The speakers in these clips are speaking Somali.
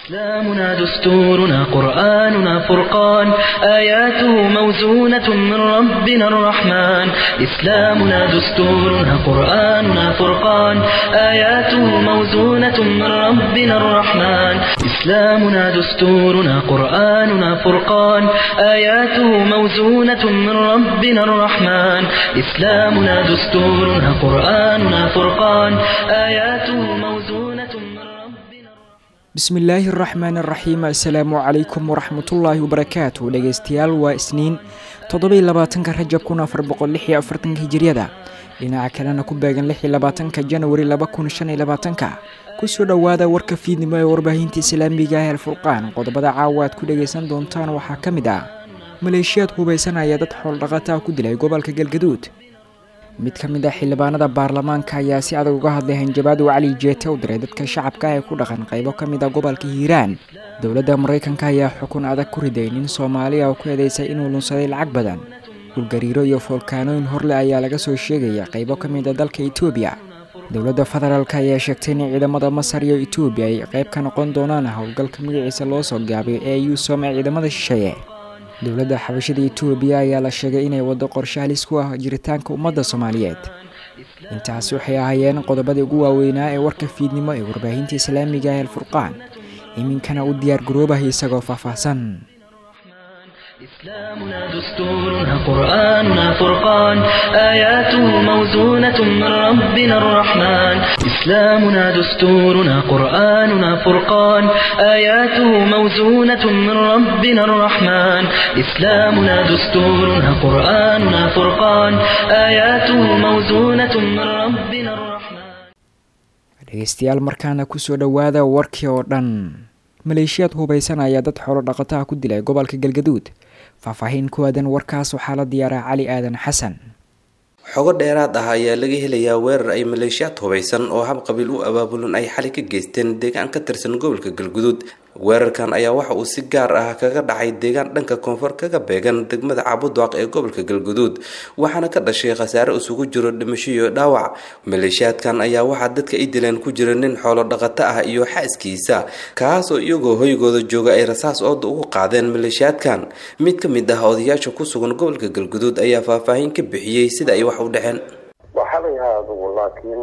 إسلامنا دستورنا قرآننا فرقان آياته موزونة من ربنا الرحمن إسلامنا دستورنا قرآننا فرقان آياته موزونة من ربنا الرحمن إسلامنا دستورنا قرآننا فرقان آياته موزونة من ربنا الرحمن إسلامنا دستورنا قرآننا فرقان آياته موزونة من ربنا bismi illaahi araxmaan araxiim assalaamu calaykum waraxmatullaahi wabarakaatu dhegeystayaal waa isniin toddobai labaatanka rajab kun afar boqol lix iyo afartanka hijiryada dhinaca kalena ku beegan lix iyo labaatanka janwari laba kun shan iyo labaatanka kusoo dhowaada warka fiidnimo ee warbaahinta islaamiga ah alfurqaan qodobada caawa aad ku dhageysan doontaan waxaa ka mid ah maleeshiyaad hubaysanaya dad xooldhaqataa ku dilay gobolka galgaduud mid ka mid ah xildhibaanada baarlamaanka ayaa si adag uga hadlay hanjabaad uu cali jeete u diray dadka shacabka ee ku dhaqan qaybo ka mid ah gobolka hiiraan dowladda maraykanka ayaa xukun adag ku riday nin soomaaliya oo ku eedeysay inuu lunsaday lacag badan dhulgariiro iyo foolkaanooyin horle ayaa laga soo sheegaya qaybo ka mid a dalka etoobiya dowladda federaalk ayaa sheegtay in ciidamada masar iyo etoobiya ay qayb ka noqon doonaan howlgalka magaciisa loo soo gaabay ee yuusom ee ciidamada shisheeye dowladda xabashada etoobiya ayaa la sheegay inay waddo qorshe halis ku ah jiritaanka ummadda soomaaliyeed intaasi waxay ahaayeen qodobadii ugu waaweynaa ee warka fiidnimo ee warbaahinta islaamiga ah alfurqaan iminkana u diyaar garoobah isagoo faahfaahsan إسلامنا دستورنا قرآننا فرقان آياته موزونة من ربنا الرحمن إسلامنا دستورنا قرآننا فرقان آياته موزونة من ربنا الرحمن إسلامنا دستورنا قرآننا فرقان آياته موزونة من ربنا الرحمن dhegeystayaal markaana kusoo dhowaada warkii oo dhan maleeshiyaad hubaysan ayaa dad xoolo dhaqataha ku dilay gobolka galgaduud faahfaahin ku aadan warkaas waxaa la diyaaraa cali aadan xasan xogo dheeraad ah ayaa laga helayaa weerar ay maleeshiyaad hubaysan oo hab qabiil u abaabulan ay xali ka geysteen deegaan ka tirsan gobolka galguduud weerarkan ayaa waxa uu si gaar ah kaga dhacay deegaan dhanka koonfur kaga beegan degmada cabudwaaq ee gobolka galguduud waxaana ka dhashay khasaare isugu jiro dhimasho iyo dhaawac maleeshiyaadkan ayaa waxaa dadka ay dileen ku jira nin xoolo dhaqato ah iyo xaaskiisa kaas oo iyagoo hoygooda jooga ay rasaas ooda ugu qaadeen maleeshiyaadkan mid ka mid ah odayaasha ku sugan gobolka galguduud ayaa faahfaahin ka bixiyey sida ay wax u dhexeen waxalayaha adugu laakiin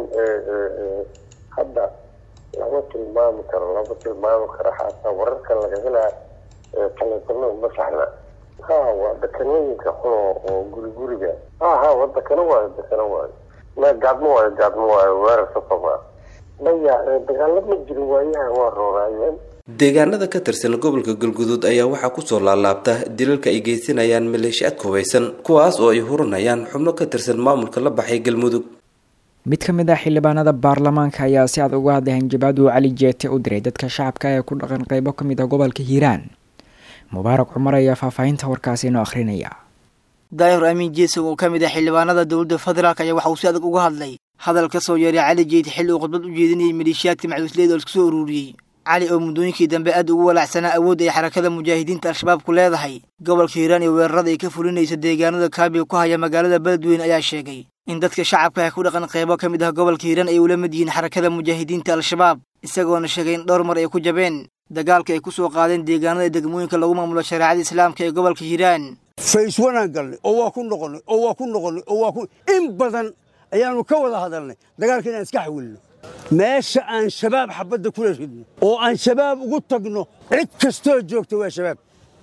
hadda lama tilmaami karo lama tilmaami karo xataa wararka laga helaa taleefanada ma saxna ha waa dekanooyinka xuno oo guri guriga ha ha waa dekano waayo dekano waayo ma gaadmo waayo gaadmo waayo weerar safama maya dagaalo ma jirin waayaha waa rooraayeen deegaanada ka tirsan gobolka galguduud ayaa waxaa kusoo laalaabta dilalka ay geysanayaan maleeshiyaadka hubaysan kuwaas oo ay hurinayaan xubno ka tirsan maamulka la baxay galmudug mid ka mid ah xildhibaanada baarlamaanka ayaa si adag uga hadlay hanjabaad uu cali jeete u diray dadka shacabka ee ku dhaqan qaybo ka mid ah gobolka hiiraan mubaarak cumar ayaa faahfaahinta warkaasi inoo akhrinaya daahir amiin jeesow oo ka mid ah xildhibaanada dowladda federaalk ayaa waxa uu si adag uga hadlay hadal ka soo yeeray cali jeete xilli uu khudbad u jeedinayay maleeshiyaadka macwisleed oo isku soo ururiyey cali oo muddooyinkii dambe aad ugu walaacsanaa awoodda ay xarakada mujaahidiinta al-shabaab ku leedahay gobolka hiiraan iyo weerarada ay ka fulinaysa deegaanada kaabiga ku haya magaalada beledweyne ayaa sheegay in dadka shacabka ah ku dhaqan qaybo ka mid ah gobolka hiiraan ay ula mid yihiin xarakada mujaahidiinta al-shabaab isagoona sheegay in dhowr mar ay ku jabeen dagaalka ay ku soo qaadeen deegaanada degmooyinka lagu maamulo shareecada islaamka ee gobolka hiiraan fays wanaan galnay oo waa ku noqonnay oo waa ku noqonnay oo waa ku in badan ayaannu ka wada hadalnay dagaalka inaan iska xawilno meesha aan shabaab xabadda kula ridno oo aan shabaab ugu tagno cid kastoo joogta waa shabaab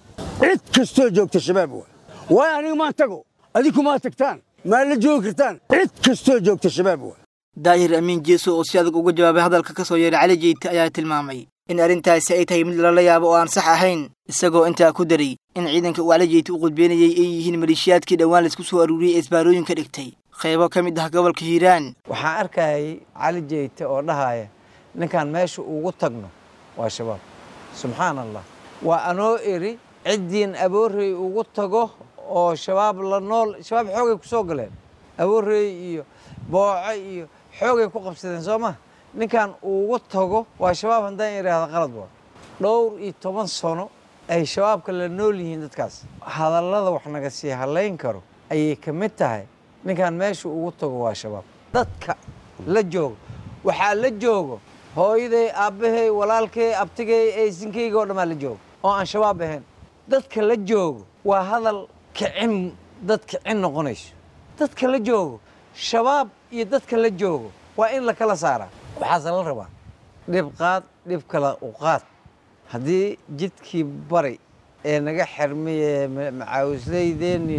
cid kastoo joogta shabaab waa waayo aniga maan tago adinku maa tagtaan maa la joogi kartaan cid kastoo joogta shabaab waa daahir amiin jeeso oo si adag uga jawaabay hadalka ka soo yeeray cali jeyte ayaa tilmaamay in arrintaasi ay tahay mid lala yaabo oo aan sax ahayn isagoo intaa ku daray in ciidanka uu cali jeyte u qudbeynayay ay yihiin maleeshiyaadkii dhowaan laisku soo aruuriyey ee isbaarooyinka dhigtay qaybo ka mid ah gobolka hiiraan waxaan arkayay cali jeyte oo dhahaya ninkan meesha ugu tagno waa shabaab subxaan allah waa anoo iri ciddiin aboorey ugu tago oo shabaab la nool shabaab xoogay ku soo galeen aboorey iyo booco iyo xoogay ku qabsadeen soo ma ninkan ugu tago waa shabaab haddaan idhaahda qalad waa dhowr iyo toban sano ay shabaabka la nool yihiin dadkaas hadallada wax naga sii halayn karo ayay ka mid tahay ninkan meesha ugu tago waa shabaab dadka la joogo waxaa la joogo hooyaday aabbahay walaalkay abtigay eysinkayga oo dhammaa la joogo oo aan shabaab ahayn dadka la joogo waa hadal kicin dad kicin noqonayso dadka la joogo shabaab iyo dadka la joogo waa in la kala saaraa waxaase la rabaa dhib qaad dhib kala u qaad haddii jidkii bari ee naga xirmaye macaawisleydeeni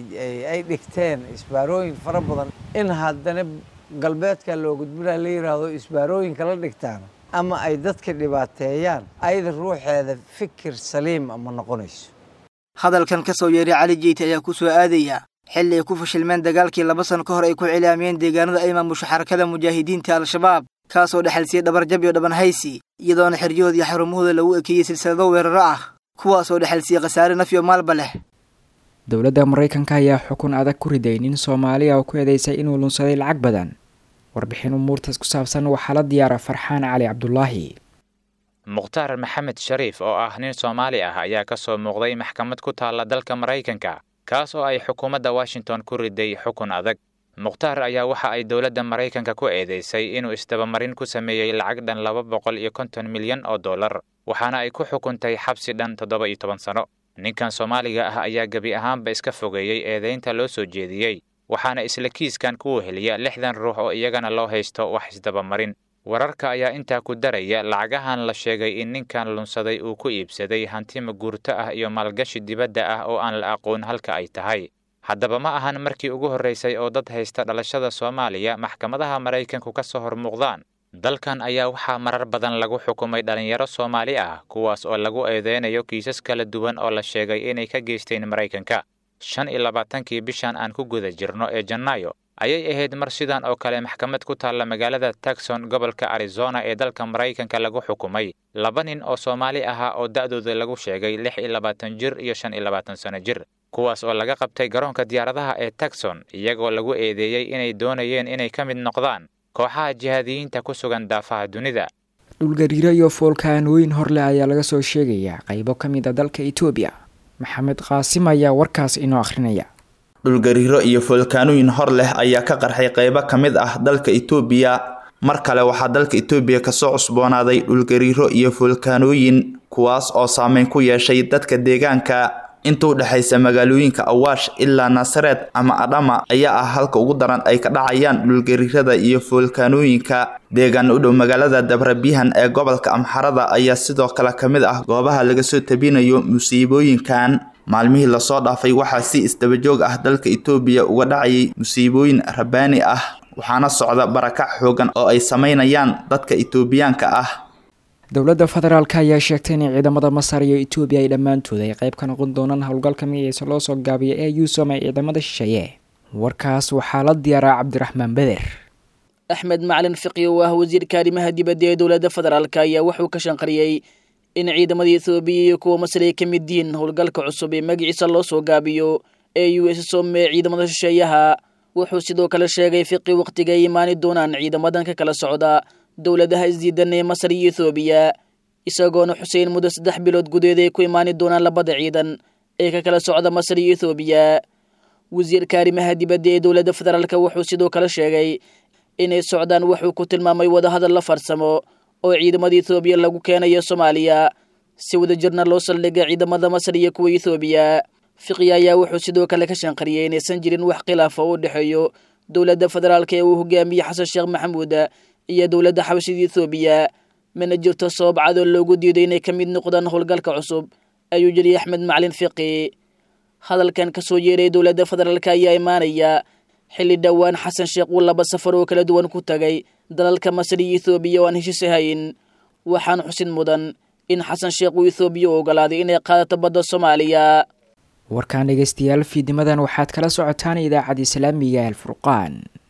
ay dhigteen isbaarooyin fara badan in haddana galbeedka loo gudbinaa la yidhaahdo isbaarooyinka la dhigtaan ama ay dadka dhibaateeyaan ayada ruuxeeda fikir saliim ama noqonayso hadalkan ka soo yeeray cali jeyte ayaa ku soo aadaya xilli ay ku fashilmeen dagaalkii laba sano ka hor ay ku cilaamiyeen deegaanada ay maamusho xarakada mujaahidiinta al-shabaab kaasoo dhexalsiiyey dhabarjab iyo dhabanhaysi iyadoona xeryahooda iyo xarumahooda lagu ekeeyey silsilado weeraro ah kuwaasoo dhexalsiiyey khasaare naf iyo maalba leh dowladda maraykanka ayaa xukun adag ku riday nin soomaaliya oo ku eedeysay inuu lunsaday lacag badan warbixin umuurtaas ku saabsan waxaa la diyaara farxaan cali cabdulaahi mukhtaar maxamed shariif oo ah nin soomaali ah ayaa ka soo muuqday maxkamad ku taalla dalka maraykanka kaas oo ay xukuumadda washington ku riday xukun adag mukhtaar ayaa waxa ay dowladda maraykanka ku eedeysay inuu isdabamarin ku sameeyey lacag dhan laba boqol iyo konton milyan oo dollar waxaana ay ku xukuntay xabsi dhan toddoba iyo toban sano ninkan soomaaliga ah ayaa gebi ahaanba iska fogeeyey eedaynta loo soo jeediyey waxaana isla kiiskan ku weheliya lixdan ruux oo iyagana loo haysto wax isdabamarin wararka ayaa intaa ku daraya lacagahan la sheegay in ninkan lunsaday uu ku iibsaday hanti maguurto ah iyo maalgashi dibadda ah oo aan la aqoon halka ay tahay haddaba ma ahan markii ugu horraysay oo dad haysta dhalashada soomaaliya maxkamadaha maraykanku ka soo hor muuqdaan dalkan ayaa waxaa marar badan lagu xukumay dhallinyaro soomaali ah kuwaas oo lagu eedeynayo kiisas kala duwan oo la sheegay inay ka geysteen maraykanka shan iyo labaatankii bishan aan ku guda jirno ee janaayo ayay ahayd mar sidan oo kale maxkamad ku taalla magaalada tagson gobolka arizona ee dalka maraykanka lagu xukumay laba nin oo soomaali ahaa oo da'dooda lagu sheegay lix iyo labaatan jir iyo shan iyo labaatan sano jir kuwaas oo laga qabtay garoonka diyaaradaha ee tagson iyagoo lagu eedeeyey inay doonayeen inay ka mid noqdaan kooxaha jihaadiyiinta ku sugan daafaha dunida dhulgariiro iyo foolkaanooyin horleh ayaa laga soo sheegayaa qaybo ka mid a dalka etoobiya maxamed qaasim ayaa warkaas inoo akhrinaya dhulgariiro iyo foolkaanooyin hor leh ayaa ka qarxay qaybo ka mid ah dalka itoobiya mar kale waxaa dalka itoobiya kasoo cusboonaaday dhulgariiro iyo foolkaanooyin kuwaas oo saameyn ku yeeshay dadka deegaanka inta u dhexaysa magaalooyinka awaash ilaa naasareed ama adhama ayaa ah halka ugu daran ay ka dhacayaan dhulgariirada iyo foolkaanooyinka deegaan u dhow magaalada dabrabihan ee gobolka amxarada ayaa sidoo kale ka mid ah goobaha laga soo tabinayo musiibooyinkan maalmihii lasoo dhaafay waxaa si isdabajoog ah dalka itoobiya uga dhacayay musiibooyin rabaani ah waxaana socda barakac xoogan oo ay sameynayaan dadka itoobiyaanka ah dowladda federaalk ayaa sheegtay in ciidamada masar iyo etoobiya ay dhammaantood ay qayb ka noqon doonaan howlgalka magaciisa loo soo gaabiya ee yuusum ay ciidamada shisheeye warkaas waxaa la diyaaraa cabdiraxmaan beder axmed macalin fiqi oo ah wasiirka arrimaha dibadda ee dowladda federaalk ayaa wuxuu ka shanqariyey in ciidamada ethoobiya iyo kuwa masar ay ka mid yihiin howlgalka cusub ee magaciisa loo soo gaabiyo ee u s som ee ciidamada shisheeyaha wuxuu sidoo kale sheegay fiqi wakhtiga ay imaani doonaan ciidamadan ka kala socda dowladaha isdiidan ee masar iyo ethoobiya isagoona xuseyn muddo saddex bilood gudeed ay ku imaani doonaan labada ciidan ee ka kala socda masar iyo ethoobiya wasiirka arrimaha dibadda ee dowladda federaalk wuxuu sidoo kale sheegay inay socdaan wuxuu ku tilmaamay wadahadal la farsamo oo ciidamada ethoobiya lagu keenayo soomaaliya si wadajirna loo saldhigay ciidamada masar iyo kuwa ethoobiya fiqi ayaa wuxuu sidoo kale ka shanqariyey inaysan jirin wax khilaafa oo u dhexeeyo dowladda federaalk ee uu hogaamiyey xasan sheekh maxamuud iyo dowladda xabashida ethoobiya mana jirto sabab cadoo loogu diiday inay ka mid noqdaan howlgalka cusub ayuu yidhi axmed macalin fiqi hadalkan ka soo yeeray dowladda federaalk ayaa imaanaya xilli dhowaan xasan sheekh uu laba safar oo kala duwan ku tagay dalalka masar iyo ethoobiya oo aan heshiisi hayn waxaan xusin mudan in xasan sheekh uu ethoobiya u ogolaaday inay qaadato badda soomaaliya warkaan dhegeystayaal fiidimadan waxaad kala socotaan idaacadda islaamiga ee alfurqaan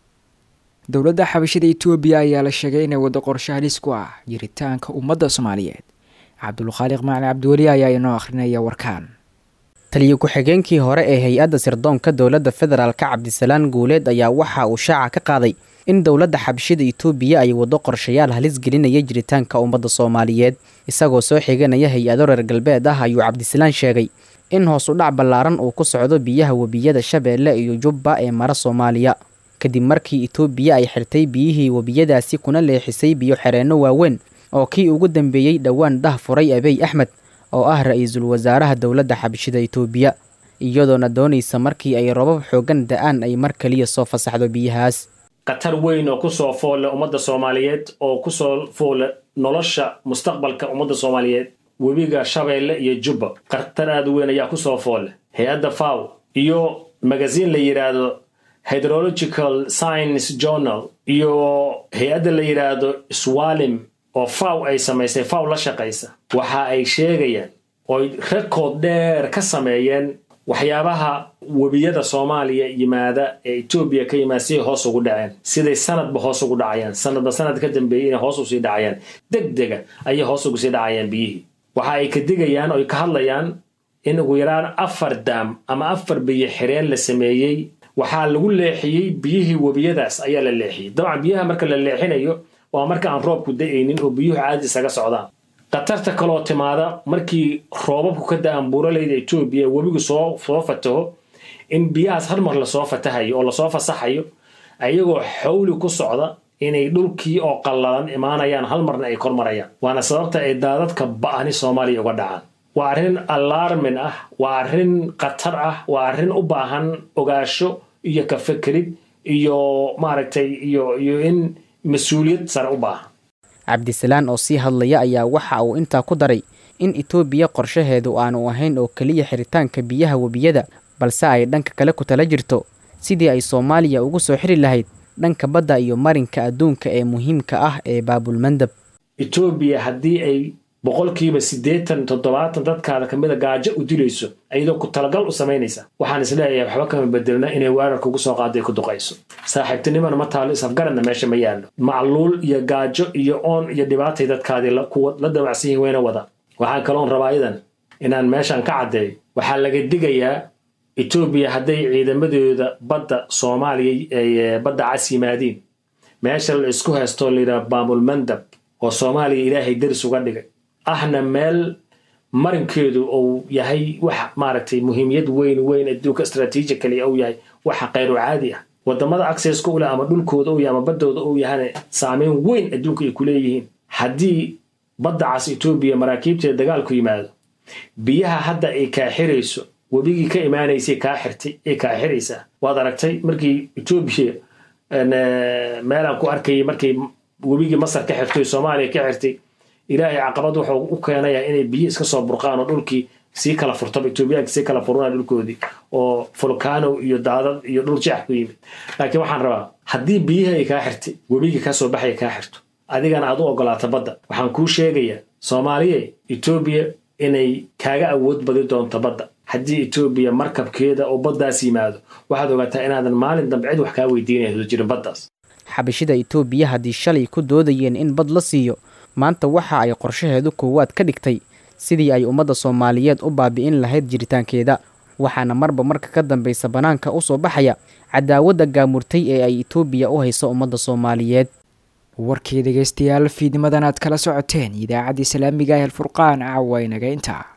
dowladda xabashada etoobiya ayaa la sheegay inay waddo qorshe halis ku ah jiritaanka ummadda soomaaliyeed cabdulkhaaliq macali cabdiweli ayaa inoo akhrinaya warkaan taliyo ku-xigeenkii hore ee hay-adda sirdoonka dowladda federaalka cabdisalaan guuleed ayaa waxa uu shaaca ka qaaday in dowladda xabashida itoobiya ay waddo qorshayaal halis gelinaya jiritaanka ummadda soomaaliyeed isagoo soo xiganaya hay-ado reer galbeed ah ayuu cabdisalaan sheegay in hoos u dhac ballaaran uu ku socdo biyaha webiyada shabeelle iyo jubba ee mara soomaaliya kadib markii itoobiya ay xirtay biyihii webiyadaasi kuna leexisay biyo xereenno waaweyn oo kii ugu dambeeyey dhowaan dah furay abiy axmed oo ah ra-iisul wasaaraha dowladda xabashida itoobiya iyadoona doonaysa markii ay robab xooggan da-aan ay mar kaliya soo fasaxdo biyahaas khatar weyn oo kusoo foolle ummadda soomaaliyeed oo kusoo foolle nolosha mustaqbalka ummadda soomaaliyeed webiga shabeelle iyo jubba khatar aada u weyn ayaa kusoo foolle hay-adda faw iyo magasiin la yidhaahdo hydrological science journal iyo hay-adda la yidhaahdo swalim oo faw ay samaysay faw la shaqaysa waxa ay sheegayaan ooy rekood dheer ka sameeyeen waxyaabaha webiyada soomaaliya yimaada ee etoobiya ka yimaada siday hoos ugu dhaceen siday sanadba hoos ugu dhacayaan sanadba sanad ka dambeeyey inay hoos usii dhacayaan deg dega ayay hoos ugu sii dhacayaan biyihii waxa ay ka digayaan oy ka hadlayaan in ugu yaraan afar daam ama afar biyo xireen la sameeyey waxaa lagu leexiyey biyihii webiyadaas ayaa la leexiyey dabcan biyaha marka la leexinayo waa marka aan roobku da-aynin oo biyuhu caadi isaga socdaan khatarta kaloo timaada markii roobabku ka da-aan buuralayda etoobiya webigu soo soo fataho in biyahaas har mar lasoo fatahayo oo lasoo fasaxayo ayagoo xawli ku socda inay dhulkii oo qallalan imaanayaan hal marna ay kormarayaan waana sababta ay daadadka ba-ani soomaaliya uga dhacaan waa arrin alarmin ah waa arrin khatar ah waa arrin u baahan ogaasho iyo ka fekerid iyo maaragtay iyo iyo in mas-uuliyad sare u baahan cabdisalaan oo sii hadlaya ayaa waxa uu intaa ku daray in itoobiya qorshaheedu aanu ahayn oo keliya xiritaanka biyaha webiyada balse ay dhanka kale ku tala jirto sidii ay soomaaliya ugu soo xiri lahayd dhanka badda iyo marinka adduunka ee muhiimka ah ee baabulmandab etoobiya haddii ay boqolkiiba siddeetan toddobaatan dadkaada kamida gaajo u dilayso iyadoo ku talagal u samaynaysa waxaan isleeyahay waxba kama bedelna inay weerarka ugu soo qaado ay ku duqayso saaxiibtinimana ma taalo isafgaradna meesha ma yaallo macluul iyo gaajo iyo oon iyo dhibaatay dadkaadii kuwa la damacsan yihin wayna wada waxaan kaloon rabaa idan inaan meeshan ka caddeeyo waxaa laga digayaa etoobiya hadday ciidamadooda badda soomaaliya ay badda cas yimaadiin meesha la isku haystoo layidhaha baamulmandab oo soomaaliya ilaahay daris uga dhigay ahna meel marinkeedu uu yahay wax maaragtay muhiimiyad weyn weyn adduunka strategically uu yahay waxa khayru caadi ah wadamada accesska u leh ama dhulkooda uu yahay ama baddooda uu yahana saameyn weyn adduunka ay ku leeyihiin haddii badda cas etoobiya maraakiibteeda dagaalku yimaado biyaha hadda ay kaa xirayso webigii ka imaanaysay kaa xirtay ay kaa xiraysaa waad aragtay markii etoobiya meelaan ku arkayay markay webigii masar ka xirtay soomaaliya ka xirtay ilaahay caqabad wuxuu u keenayaa inay biyo iska soo burqaan oo dhulkii sii kala furtaba etoobiyaanka sii kala furunaa dhulkoodii oo volcano iyo daadad iyo dhul jeex ku yimid laakiin waxaan rabaa haddii biyihi ay kaa xirtay webigii kaa soo baxaya kaa xirto adigana aad u ogolaato badda waxaan kuu sheegayaa soomaaliya etoobiya inay kaaga awood badi doonto badda haddii etoobiya markabkeeda oo baddaas yimaado waxaad ogaataa inaadan maalin dambe cid wax kaa weydiinaya jirin baddaas xabashida itoobiya haddii shalay ku doodayeen in bad la siiyo maanta waxa ay qorshaheedu koowaad ka dhigtay sidii ay ummadda soomaaliyeed u baabi'in lahayd jiritaankeeda waxaana marba marka ka dambaysa bannaanka u soo baxaya cadaawadda gaamurtay ee ay itoobiya u hayso ummadda soomaaliyeed warkii dhegaystayaal fiidnimadan aad kala socoteen idaacaddii islaamiga ah alfurqaan caawa inaga intaa